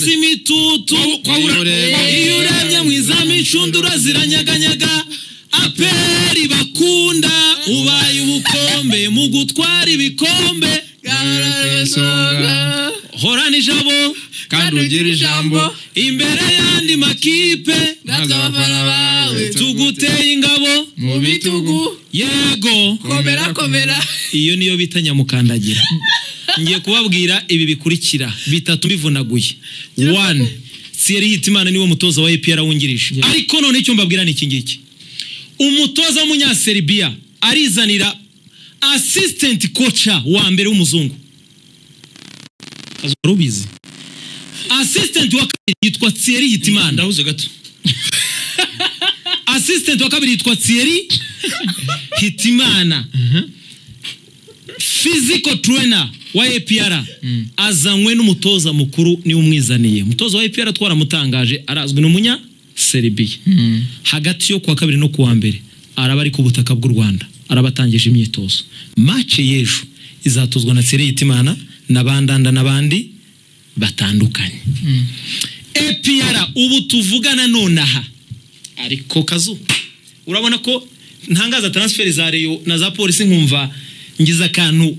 igitutu iyo urebye mu izamu inshundura ziranyaganyaga aperi bakunda ubaye ubukombe mu gutwara ibikombe horana ijabo kandi ugira ijambo imbere y'andi makipe natwe abafana bawe tuguteye ingabo mu bitugu yego komera komera iyo niyo bita nyamukandagira ngiye kubabwira ibi bikurikira bitatu bivunaguye wani siyeri hitimana niwe mutoza wa epr wungirije ariko none icyo mbabwira ni iki ngiki umutoza w'umunyaseribiya arizanira asisitenti koca wa mbere w'umuzungu wari ubizi asisitenti wa kabiri yitwa siyeri hitimana ndahuze gato asisitenti wa kabiri yitwa siyeri hitimana fiziko turena wa APR azanywe n'umutoza mukuru niwe umwizaniye umutoza wa APR twaramutangaje arazwi n'umunya Serbia hagati yo kuwa kabiri no kuwa mbere araba ari ku butaka bw'u Rwanda arabatangije imyitozo match y'ejo izatozwa na Tsere Yitimana na bandanda n'abandi batandukanye APR ubu tuvugana nonaha ariko kazu urabona ko ntangaza transfer za Rayon na za polisi nkumva ngize akantu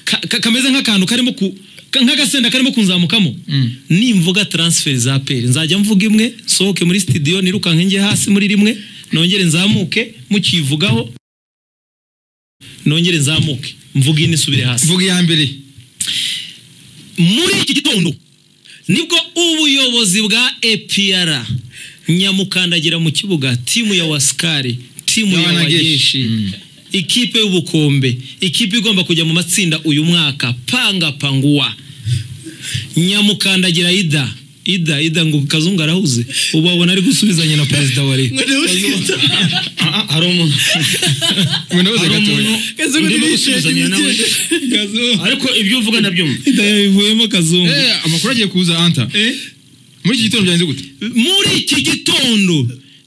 ka- ka- kameze nk'akantu karimo ku ka- nk'agasenda karimo kunzamukamo nimvuga transfer za peri nzajya mvuga imwe nsohoke muri studio nirukanke njye hasi muri rimwe nongere nzamuke mukivugaho nongere nzamuke mvuge ine isubire hasi mvuga iya mbere muri iki gitondo nibwo ubuyobozi bwa APR nyamukandagira mu kibuga timu ya wasikari timu ya Y'Abanyageshi. wageshi ikipe y'ubukombe ikipe igomba kujya mu matsinda uyu mwaka panga panguwa nyamukandagira ida ida ida ngo kazungu arahuze ubu abona ari gusubizanya na perezida wa leta Ah, ah, hari umuntu ngo ndahuze hari gato umuntu Kazungu ndimo ntibishimye gusubizanya nawe ariko ibyo uvuga ndabyumva ida yabivuyemo kazungu Eh, amakuru agiye kuza anta muri iki gitondo byanze gute muri iki gitondo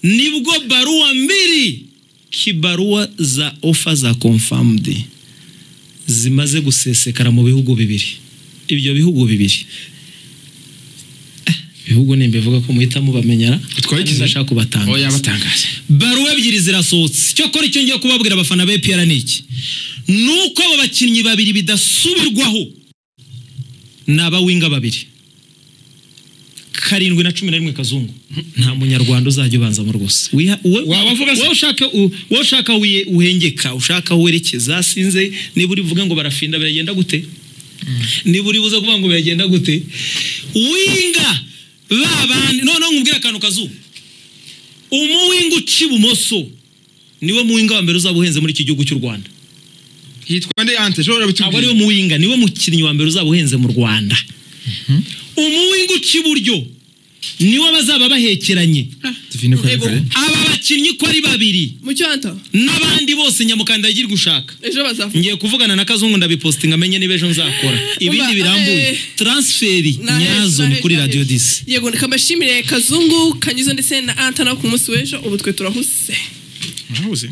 nibwo baruwa mbiri kibaruwa za ofa za confirmed zimaze gusesekara mu bihugu bibiri ibyo bihugu bibiri Eh, ibihugu nimba ivuga ko muhita mubamenyera Twagize. ndashaka kubatanga oya batangaje baruwa ebyiri zirasohotse cyokora icyo ngiye kubabwira abafana ba APR ni iki ni uko abo bakinnyi babiri bidasubirwaho ni abawinga babiri karindwi na cumi na rimwe kazungu nta munyarwanda uzajya ubanzamo rwose Wiha- we- Wabavuga se? wowe ushaka u- wowe ushaka wiye- uhengeka ushaka werekeza sinze niba uri buvuge ngo barafinda biragenda gute niba uri buze kuvuga ngo biragenda gute winga ba bandi noneho nkubwire akantu kazungu umuwinga uca ibumoso niwe muwinga wa mbere uzaba uhenze muri iki gihugu cy'u rwanda hitwa nde anta shobora ntabwo ariwe bitubwira muwinga niwe mukinnyi wa mbere uzaba uhenze mu rwanda umuwinga uca iburyo niwe bazaba bahekeranye tuvine kare Ego. kare aba bakinnyi uko ari babiri mucyanto n'abandi bose nyamukanda yagira gushaka ejo bazavuga ngiye kuvugana na kazungu ndabipositinga amenye niba ejo nzakora ibindi Umva, birambuye eh, taransiferi Na- nyazo na- ni kuri na- radiyo disi yego kamashimire kazungu kanyuze ndetse na anta nawe ku munsi w'ejo ubu twe turahuse murahuze